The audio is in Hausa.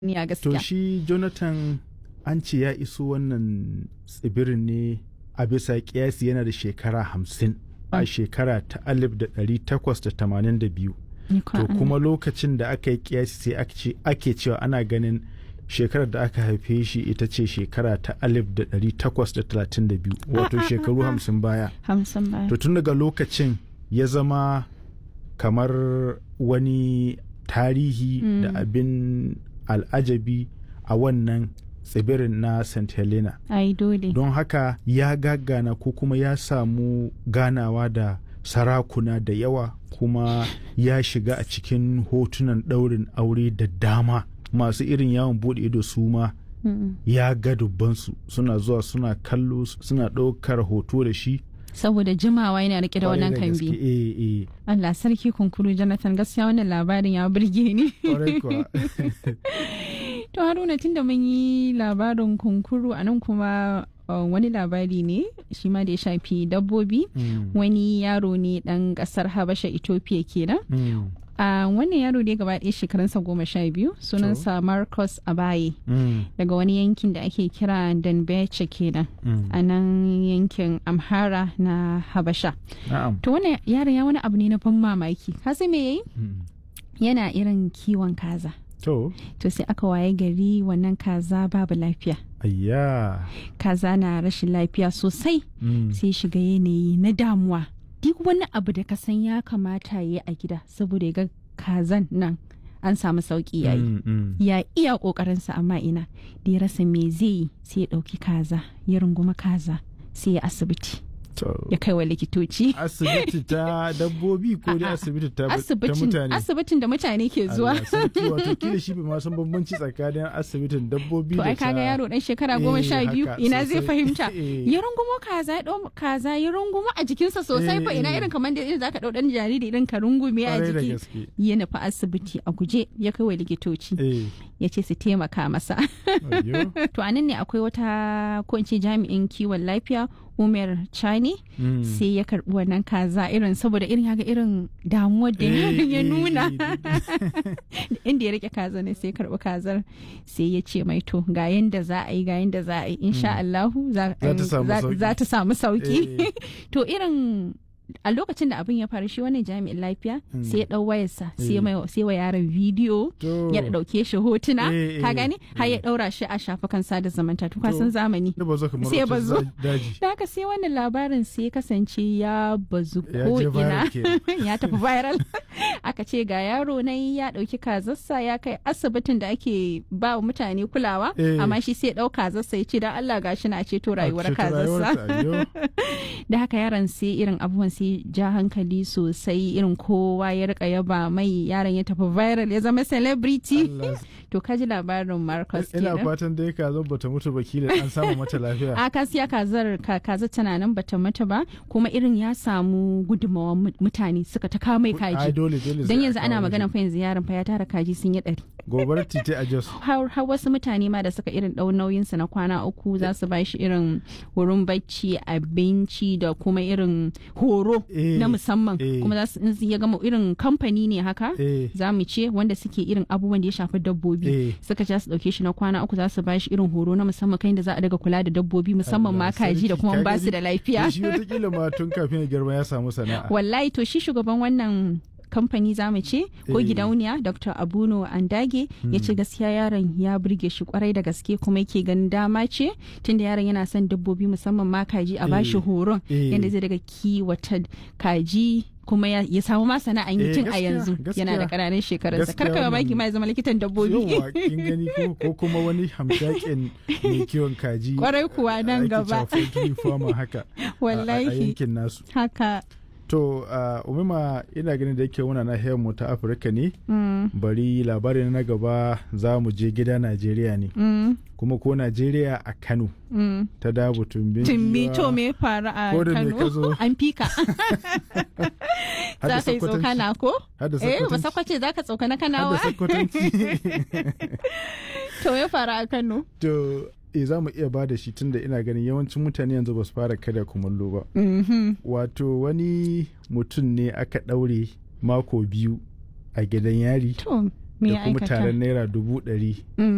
ni a To gaskiya shi Jonathan an ce ya iso wannan tsibirin ne a bisa kiyasi yana da shekara hamsin a Mm. shekara ta alif da ɗari takwas da tamanin da biyu. Ni kwa To Allah. kuma lokacin da aka yi kiyasi sai ake ce- ake cewa ana ganin shekarar da aka haife shi ita ce shekara ta alif da ɗari takwas da talatin da biyu wato ah, shekaru ah. hamsin baya. hamsin baya To tun daga lokacin ya zama kamar wani tarihi Mm. da abin al'ajabi a wannan tsibirin na St. Helena. ai dole Don haka ya gagana ko kuma ya samu ganawa da sarakuna da yawa kuma ya shiga a cikin hotunan ɗaurin aure da dama masu irin yawon buɗe ido su ma Mm. ya ga dubbansu suna zuwa suna kallo suna ɗaukar hoto da shi saboda jimawa yana rike da wannan Kwarai gaske, kambi eh, eh. Allah sarki kunkuru Jonathan gaskiya wannan labarin ya burge ni Kwarai kuwa. to Haruna tunda mun yi labarin kunkuru a nan kuma uh, wani labari ne shi ma da ya shafi dabbobi Mm, wani yaro ne dan kasar Habasha Ethiopia kenan mm, a wannan yaro ne gaba ɗaya shekarunsa goma sha biyu sunansa Marcus Abaye mm, daga wani yankin da ake kira Danbeche kenan mm. a nan yankin Amhara na Habasha Na'am. to wannan yaron ya wani abu ne na ban mamaki ka san me yayi Mm. yana irin kiwon kaza To, to sai aka waye gari wannan kaza babu lafiya ayya. kaza na rashin lafiya sosai Mm. sai shiga yanayi na damuwa duk wani abu da ka san ya kamata ya yi a gida saboda ya ga kazan nan an samu sauki yayi Mm, mm. ya iya kokarinsa amma ina da ya rasa me zai yi sai ya dauki kaza ya runguma kaza sai ya asibiti To, ya kai wa likitoci asibiti ta dabbobi ko dai A'a, asibiti ta ta asibitin mutane? asibitin da mutane ke zuwa Allah sarki, wato kila shi bai ma san bambanci tsakanin asibitin dabbobi to da ai kaga ta- yaro dan shekara goma Eh, sha biyu haka, ina zai sosai. fahimta Eh. ya rungumo kaza ya ɗau kaza ya rungumo a jikinsa sosai fa Eh, ina eh. irin kamar da irin zaka ɗau ɗan jariri irin ka rungume a Kwarai da jiki gaske. ya nufi asibiti a guje ya kai wa likitoci Eh, ya ce su taimaka masa ayyo. to anan ne akwai wata ko in ce jami'in kiwon lafiya umar chani Mm. sai ya karbi wannan kaza irin saboda irin ya ga irin damuwar da Eh, yaron ya eh, nuna eh, inda ya rike kaza ne sai ya karbi kazar sai ya ce mai to ga yanda za a yi ga yanda za a yi insha Allahu za Za ta samu za- sauki. za ta samu sauki Eh. to irin a lokacin da abin ya faru shi wannan jami'in lafiya Mm. sai ya dau wayarsa sai Eh. mai sai wa yaron bidiyo To, ya dauke shi hotuna Eh, ka eh, gani har ya eh. daura shi a shafukan sada zumunta to ka To. san zamani da bazo kamar sai ya wata bazo. za- daji. da haka sai wannan labarin sai ya kasance ya bazu Ya ko je viral ina kenan. ya tafi viral aka ce ga yaro na ya dauki kazarsa ya kai asibitin da ake ba wa mutane kulawa Eh. amma shi sai ya dau kazarsa ya ce dan Allah gashi na ceto rayuwar A ceto kazarsa rayuwarsa, ayyo. da haka yaron sai irin abubuwan sai ja hankali sosai irin kowa ya rika yaba mai yaron ya tafi viral ya zama celebrity Allah. to kaji labarin Marcus Ina kenan fatan dai ka zo bata mutu ba kila an samu mata lafiya. a kasiya kazar ka- kaza tana nan bata mata ba kuma irin ya samu gudunmawa mu- mutane suka ta kawo mai Ai kaji dole dole. don sai a yanzu ana kawo magana shi. fa yanzu yaron fa ya tara kaji sun yi ɗari Gobarar titi a Jos. har har wasu mutane ma da suka irin ɗau nauyinsa na kwana uku za su ba shi irin wurin bacci abinci da kuma irin horo Eh, na musamman eh. kuma za su in ya gama irin kamfani ne haka Eh, za mu ce wanda suke irin abubuwan da ya shafi dabbobi eh. suka ja su dauke shi na kwana uku za su ba shi irin horo na musamman kan da za a daga kula da dabbobi musamman ma Allah kaji da sarki, kuma ka ba su gani? da lafiya To Shi wataƙila ma tun kafin ya girma ya samu sana'a. wallahi to shi shugaban wannan kamfani za mu ce ko Eh. gidauniya dr abuno andage ya ce gaskiya yaron ya burge shi kwarai da gaske kuma yake ganin dama ce tunda yaron yana son dabbobi musamman ma kaji a bashi Eh. horon Eh. yadda zai daga kiwata kaji kuma ya, ya samu ma sana'an yi Eh, tun a gaskiya, yanzu yana da gaskiya. ƙananan shekarunsa Gaskiya karka mamaki wannan- ma ya zama likitan dabbobi Yawwa kin gani ko ko kuma wani hamshakin mai kiwon kaji. Kwarai kuwa nan ake gaba. cewa poultry farmer haka. a- A wallahi yankin nasu. haka To uh, umima ina ganin da yake muna nahiyar mu ta Afirka ne. mm, Bari labarin na gaba za mu je gida Najeriya ne. mm, Kuma ko Najeriya a Kano mm. ta dabu tumbin. Tumbi giwa. to me ya faru a Ko da me ka Kano zo? an fika Har da za ka yi Sokotanci. tsokana ko Har da eh ba Sokotanci. sakwace za ka tsokana Har da kanawa Sokotanci. to ya faru a Kano To e za mu iya ba da shi tunda ina ganin yawancin mutane yanzu ba su fara kada kumallo ba. Mhm. Wato wani mutum ne aka ɗaure mako biyu a gidan yari to me da ya kuma aikata taron naira dubu ɗari Mm.